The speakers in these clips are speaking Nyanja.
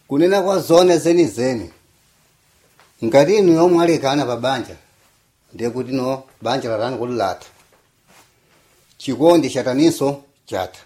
kunena kwa zone zenizeni ngati inu yomwe alekana pa banja ndiye kuti no banja latani kuti latha chikondi chataninso chatha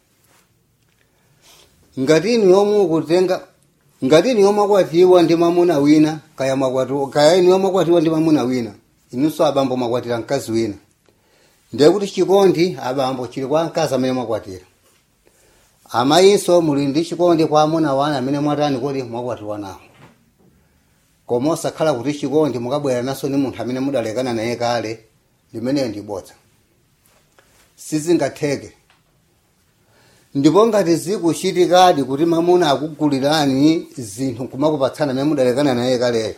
ngati inu yomwe kutenga ngati inu yomwe akwatiwa ndi mamuna wina kaya makwati kaya inu yomwe akwatiwa ndi mamuna wina inunso abambo makwatira mkazi wina ndiye kuti chikondi abambo chili kwa mkazi amene mwakwatira amayinso muli ndi chikondi kwa amuna wanu amene mwatani kuti mwakwatiwa nawo koma osakhala kuti chikondi mukabwera naso ni munthu amene mudalekana naye kale limeneyo ndi bodza sizingatheke ndipo ngati zikuchitikadi kuti mamuna akugulirani zinthu kumakupatsana amene mudalekana naye kaleyo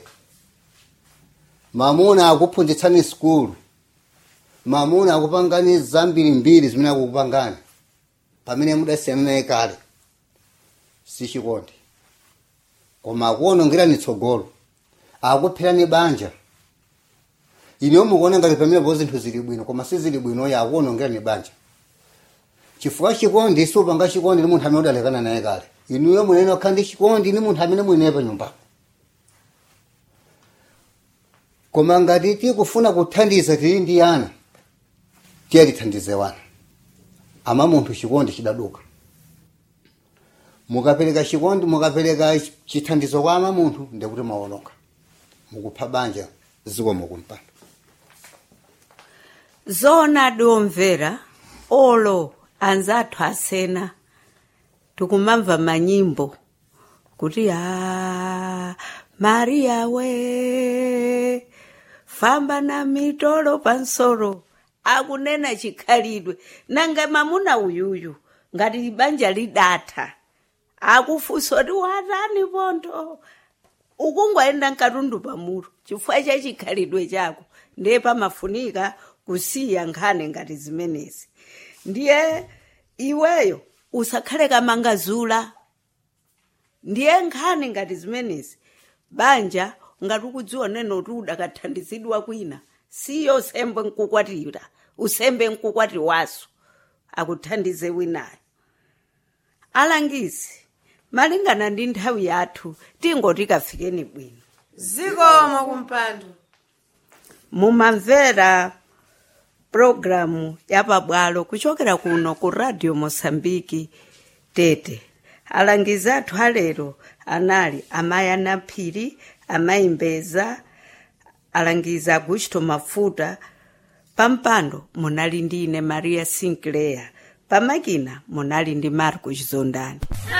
mamuna akuphunzitsani sikulu mamuna akupangani zambirimbiri zimene akukupangani pamene mudasiyana naye kale sichikondi koma akuwonongerani tsogolo akupherani banja ineyo mukuona ngati pamenepo zinthu zili bwino koma sizili bwinoyo akuwonongerani banja chifukwa chikondi supanga chikondi ni munthu amene udalekana naye kale inuyo munene okhala ndi chikondi ni munthu amene mwinaye pa nyumbapo koma ngati tikufuna kuthandiza tili ndi ana tiye tithandize wana ama munthu chikondi chidaduka mukapereka chikondi mukapereka chithandizo kwa ama munthu ndekuti mawononga mukupha banja ziko mukumpanda zona diomvera olo anzathu asena tikumamva manyimbo kuti a mariya we famba na mitolo pansoro akunena chikhalidwe nanga mamuna uyuyu ngati banja lidatha akufunsa kuti watani pontho ukungoenda mkatundu pamutu chifukwa cha chikhalidwe chako ndiye pamafunika kusiya nkhani ngati zimenezi ndiye iweyo usakhale kamangazula ndiye nkhani ngati zimenezi banja ngati ukudziwa neno kuti udakathandizidwa kwina siyo usembe nkukwatira usembe nkukwati waso akuthandize winayo alangizi malingana ndi nthawi yathu tingoti kafikeni bwino zikomo kumpando mumamvera programu yapabwalo kuchokera kuno ku radio mosambiki tete alangizi athu alero anali amayi anaphiri amayi mbeza alangizi agusto mafuta pampando munali ndi ine maria sinclair pamakina munali ndi marco chizondani